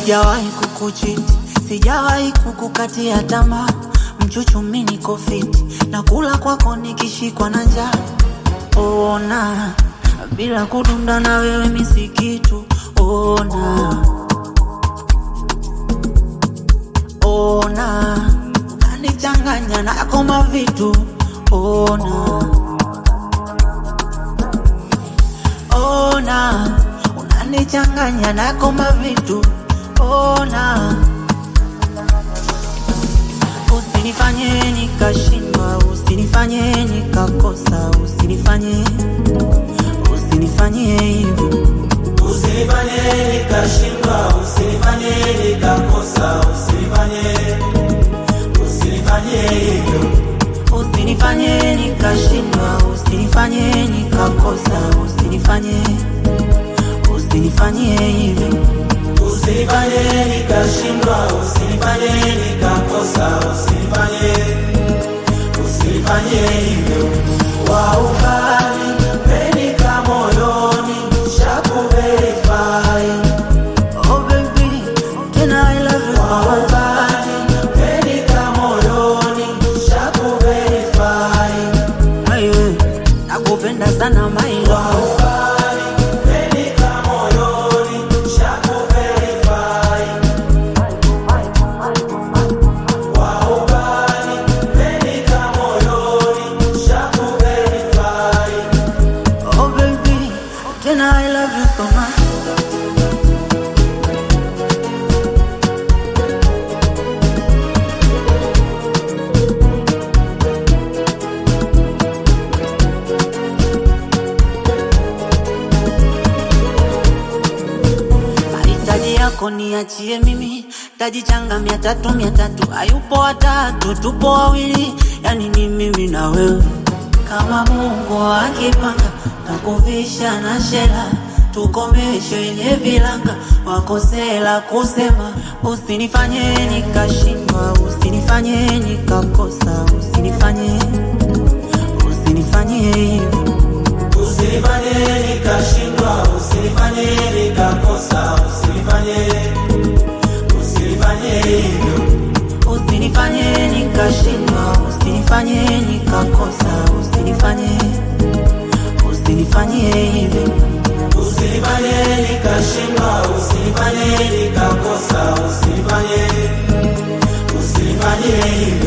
sijawahi kukuchiti, sijawahi kukukatia tamaa, mchuchumi niko fiti, na kula kwako nikishikwa na njaa. Ona bila kudunda na wewe misikitu, ona ona unanichanganya nako mavitu, ona ona unanichanganya nako mavitu, ona usinifanye nikashindwa, usinifanye nikakosa, usinifanye usinifanye hivyo Usinifanye nikashindwa, usinifanye nikakosa, usinifanye usinifanye hivyo. usinifanye nikashindwa, usinifanye nikakosa, usinifanye usinifanye hivyo Usinifanye nikashindwa, usinifanye nikakosa, usinifanye usinifanye hivyo. Waukali penika moyoni, shakuverify. Oh baby, tena I love you so much. Waukali penika moyoni, shakuverify. Aye, nakupenda sana my love. Waukali penika moyoni, shakuverify. Waukali penika moyoni, shakuverify. Oh baby, tena I love you so much. mahitaji yako niachie mimi, tajichanga mia tatu mia tatu, hayupo watatu, tupo wawili, yani ni mimi na wewe. Kama Mungu akipanga, takuvisha na shela, tukomeshe yenye vilanga, wakosela kusema, usinifanye nikashindwa, usinifanye nikakosa, usinifanye usinifanye hivyo Usinifanye nikashindwa, usinifanye nikakosa, usinifanye usinifanye hivyo. Usinifanye nikashindwa, usinifanye nikakosa, usinifanye usinifanye hivyo. Usinifanye nikashindwa, usinifanye nikakosa, usinifanye usinifanye hivyo.